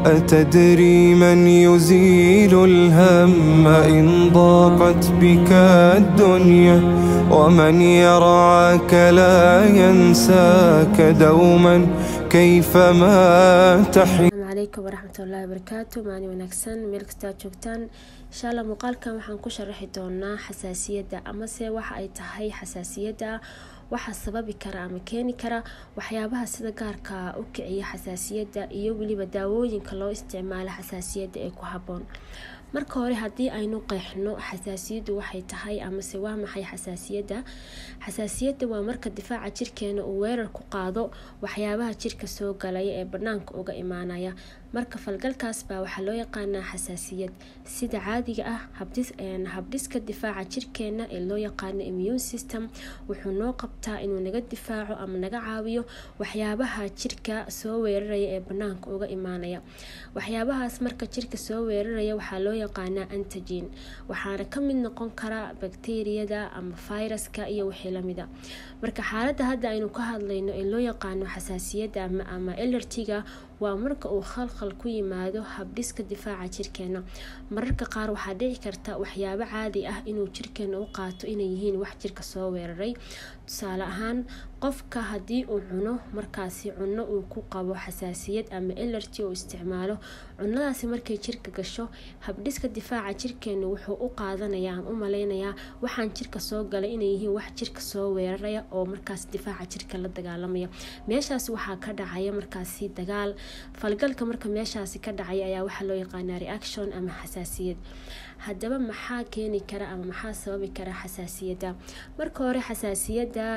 أتدري من يزيل الهم إن ضاقت بك الدنيا ومن يرعاك لا ينساك دوما كيفما تحيا asalaamu calaykum waraxmat ullaahi wabarakaatu maalin wanaagsan meel kastaa joogtaan insha alla muuqaalkan waxaan ku sharaxi doonaa xasaasiyadda amase waxa ay tahay xasaasiyadda waxa sababi kara ama keeni kara waxyaabaha sida gaarka u kiciya xasaasiyadda iyo weliba daawooyinka loo isticmaalo xasaasiyadda ee ku haboon marka hore haddii aynu qeexno xasaasiyaddu waxay tahay amase waa maxay xasaasiyadda xasaasiyadda waa marka difaaca jirkeena uu weerar ku qaado waxyaabaha jirka soo galaya ee banaanka uga imaanaya marka falgalkaas baa waxaa loo yaqaanaa xasaasiyad sida caadiga ah habdhiska difaaca jirkeena ee loo yaqaano immune system wuxuu noo qabtaa inuu naga difaaco ama naga caawiyo waxyaabaha jirka soo weeraraya ee banaanka uga imaanaya waxyaabahaas marka jirka soo weeraraya waxaa loo yaqaanaa antigen waxaana kamid noqon kara bakteriyada ama fayraska iyo wixii lamida marka xaaladda hadda aynu ka hadlayno ee loo yaqaano xasaasiyadda ama elertiga waa marka uu khalkhal ku yimaado habdhiska difaaca jirkeena mararka qaar waxaa dhici karta waxyaabo caadi ah inuu jirkeena u qaato inay yihiin wax jirka soo weeraray tusaale ahaan qofka haddii uu cuno markaasi cuno uu ku qabo xasaasiyad ama elerty uu isticmaalo cunadaasi markay jirka gasho habdhiska difaaca jirkeena wuxuu u qaadanaya ama u maleynayaa waxaan jirka soo galay inay yihiin wax jirka soo weeraraya oo markaas difaaca jirka la dagaalamaya meeshaas waxaa ka dhacaya markaasi dagaal falgalka marka meeshaasi ka dhacaya ayaa waxaa loo yaqaanaa reaction ama xasaasiyad haddaba maxaa keeni kara ama maxaa sababi kara xasaasiyadda marka hore xasaasiyadda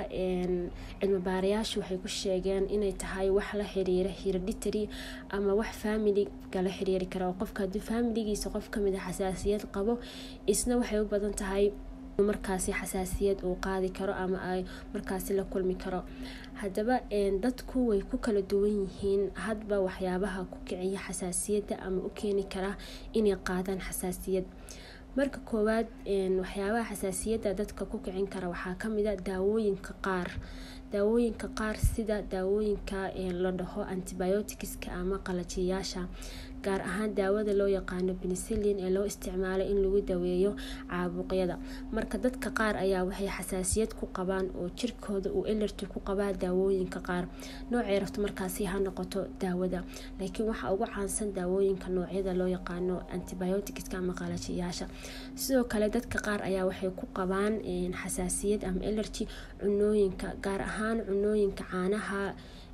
cilmi baarayaashu waxay ku sheegeen inay tahay wax la xiriira hereditary ama wax familiga la xiriiri kara oo qofka haddii familigiisa qof kamid a xasaasiyad qabo isna waxay u badan tahay markaasi xasaasiyad uu qaadi karo ama ay markaasi la kulmi karo haddaba dadku way ku kala duwan yihiin hadba waxyaabaha ku kiciya xasaasiyadda ama u keeni kara inay qaadaan xasaasiyad marka koowaad waxyaabaha xasaasiyadda dadka ku kicin kara waxaa kamid a daawooyinka qaar daawooyinka qaar sida daawooyinka la dhaho antibioticska ama qalajiyayaasha gaar ahaan daawada loo yaqaano benicillin ee loo isticmaalo in lagu daweeyo caabuqyada marka dadka qaar ayaa waxay xasaasiyad ku qabaan oo jirkooda uu elerty ku qabaa daawooyinka qaar noocay rabto markaasi ha noqoto daawada laakiin waxaa ugu caansan daawooyinka noocyada loo yaqaano antibioticska ama qalajiyaasha sidoo kale dadka qaar ayaa waxay ku qabaan xasaasiyad ama elerty cunooyinka gaar ahaan cunooyinka caanaha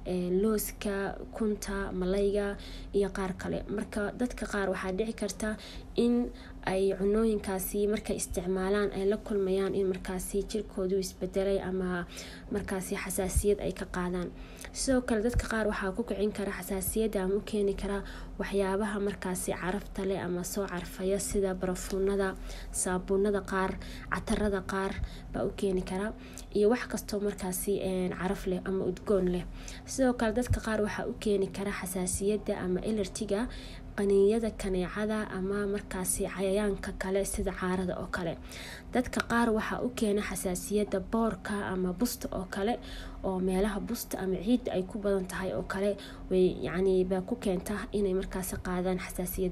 looska kunta malayga iyo qaar kale marka dadka qaar waxaa dhici karta in ay cunooyinkaasi markay isticmaalaan ay la kulmayaan in markaasi jirkoodu isbedelay ama markaasi xasaasiyad ay ka qaadaan sidoo kale dadka qaar waxaa ku kicin kara xasaasiyadda ama u keeni kara waxyaabaha markaasi carafta leh ama soo carfaya sida barafuunada saabuunada qaar catarada qaar baa u keeni kara iyo wax kastoo markaasi caraf leh ama udgoon leh sidoo kale dadka qaar waxaa u keeni kara xasaasiyadda ama elertiga qaniinyada kaneecada ama markaasi cayayaanka kale sida caarada oo kale dadka qaar waxaa u keena xasaasiyadda boorka ama busta oo kale oo meelaha busta ama ciidda ay ku badan tahay oo kale way yacni baa ku keenta inay markaasi qaadaan xasaasiyad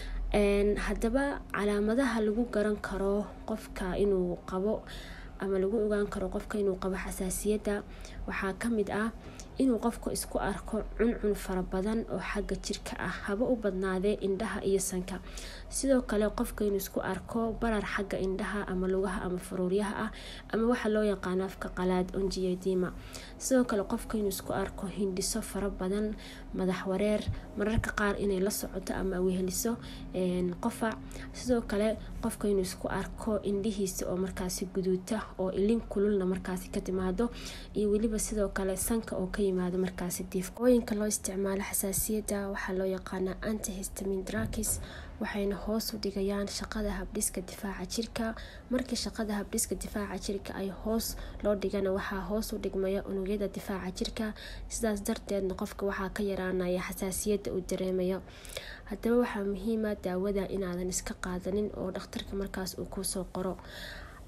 haddaba calaamadaha lagu garan karo qofka inuu qabo ama lagu ogaan karo qofka inuu qabo xasaasiyadda waxaa kamid ah inuu qofku isku arko cuncun fara badan oo xagga jirka ah haba u badnaadee indhaha iyo sanka sidoo kale qofka inuu isku arko barar xagga indhaha ama lugaha ama faruuryaha ah ama waxa loo yaqaano afka qalaad onjiyadima sidoo kale qofka inuu isku arko hindhiso fara badan madax wareer mararka qaar inay la socoto ama weheliso qofac sidoo kale qofka inuu isku arko indhihiisa oo markaasi guduuta oo ilin kululna markaasi ka timaado iyo weliba sidoo kale sanka oo ka yimaado markaasi diifqooyinka loo isticmaalo xasaasiyadda waxaa loo yaqaanaa antihistamin drakis waxayna hoos u dhigayaan shaqada habdhiska difaaca jirka markii shaqada habdhiska difaaca jirka ay hoos loo dhigana waxaa hoos u dhigmaya unugyada difaaca jirka sidaas darteedna qofka waxaa ka yaraanaya xasaasiyadda uu dareemayo haddaba waxaa muhiima daawada inaadan iska qaadanin oo dhakhtarka markaas uu kusoo qoro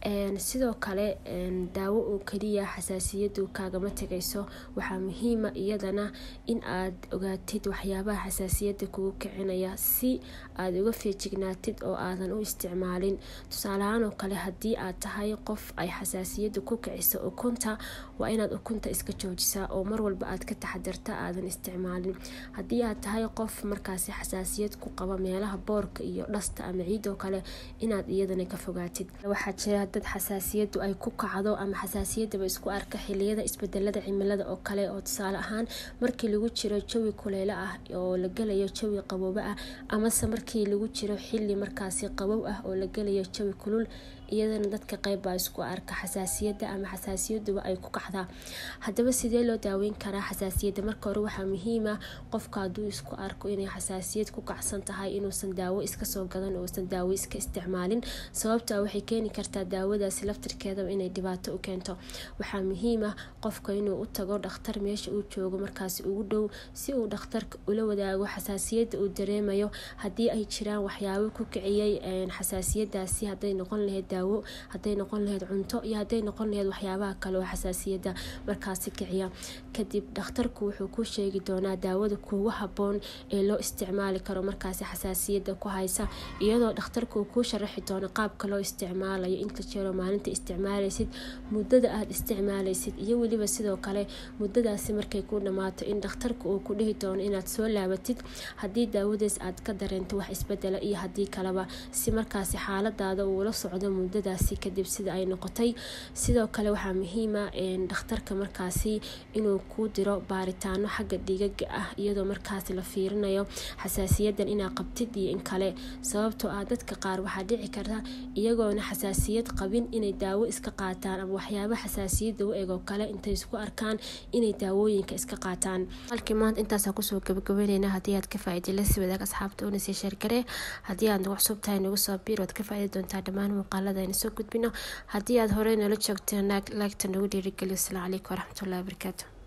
sidoo kale daawo oo kaliya xasaasiyadu kaagama tegayso waxaa muhiima iyadana in aad ogaatid waxyaabaha xasaasiyada kugu kicinaya si aad uga feejignaatid oo aadan u isticmaalin tusaalahaan oo kale haddii aad tahay qof ay xasaasiyadu ku kiciso ukunta waa inaad ukunta iska joojisaa oo marwalba aad ka taxadirta aadan isticmaalin haddii aad tahay qof markaasi xasaasiyad ku qaba meelaha boorka iyo dhasta ama ciidoo kale inaad iyadana ka fogaatid waxaa jira dad xasaasiyadu ay ku kacdo ama xasaasiyadaba isku arka xiliyada isbedelada cimilada oo kale oo tusaale ahaan markii lagu jiro jawi kuleelo ah oo la gelayo jawi qaboobo ah amase markii lagu jiro xili markaasi qabow ah oo la gelayo jawi kulul iyadana dadka qeybbaa isku arka xasaasiyada ama xasaasiyaduba ay ku kacdaa haddaba sidee loo daaweyn karaa xasaasiyadda marka hore waxaa muhiima qofka hadduu isku arko inay xasaasiyad ku kacsan tahay inuusan daawo iska soo gadan uusan daawo iska isticmaalin sababta waxay keeni kartaa daawadaasi laftirkeedaba inay dhibaato u keento waxaa muhiima qofka inuu u tago dhakhtar meesha uu joogo markaasi ugu dhow si uu dhakhtarka ula wadaago xasaasiyadda uu dareemayo haddii ay jiraan waxyaabo ku kiciyey xasaasiyadaasi hadday noqon lahayd daawo hadday noqon lahayd cunto iyo hadday noqon lahayd waxyaabaha kale oo xasaasiyadda markaasi kiciya kadib dhakhtarku wuxuu ku sheegi doonaa daawada kuugu haboon ee loo isticmaali karo markaasi xasaasiyadda ku haysa iyadoo dhakhtarku uu kuu sharaxi doono qaabka loo isticmaalayo inta jeero maalinta isticmaalaysid muddada aada isticmaalaysid iyo weliba sidoo kale muddadaasi markay ku dhammaato in dhakhtarku uu ku dhihi doono inaad soo laabatid haddii daawadaas aad ka dareento wax isbedela iyo haddii kaleba si markaasi xaaladaada uula socdo muddadaasi kadib sida ay noqotay sidoo kale waxaa muhiima dhakhtarka markaasi inuu kuu diro baaritaano xagga dhiigaga ah iyadoo markaasi la fiirinayo xasaasiyadan inaa qabtid iyo in kale sababtoo ah dadka qaar waxaa dhici karta iyagoona xasaasiyad qabin inay daawo iska qaataan ama waxyaaba xasaasiyadda u egoo kale intay isku arkaan inay daawooyinka iska qaataan halkii maanta intaasaa kusoo gabagabeyneyna haddii aad ka faa'iday la sii wadaag asxaabta una sii sheergaree haddii aad nagu cusub tahay nagu soo biir waad ka faa'iidi doontaa dhammaan muuqaalada aynu soo gudbino haddii aad horey noola joogteen laagta nagu dhiirigeliyo asalaamu calaykum waraxmatullahi wabarakaatu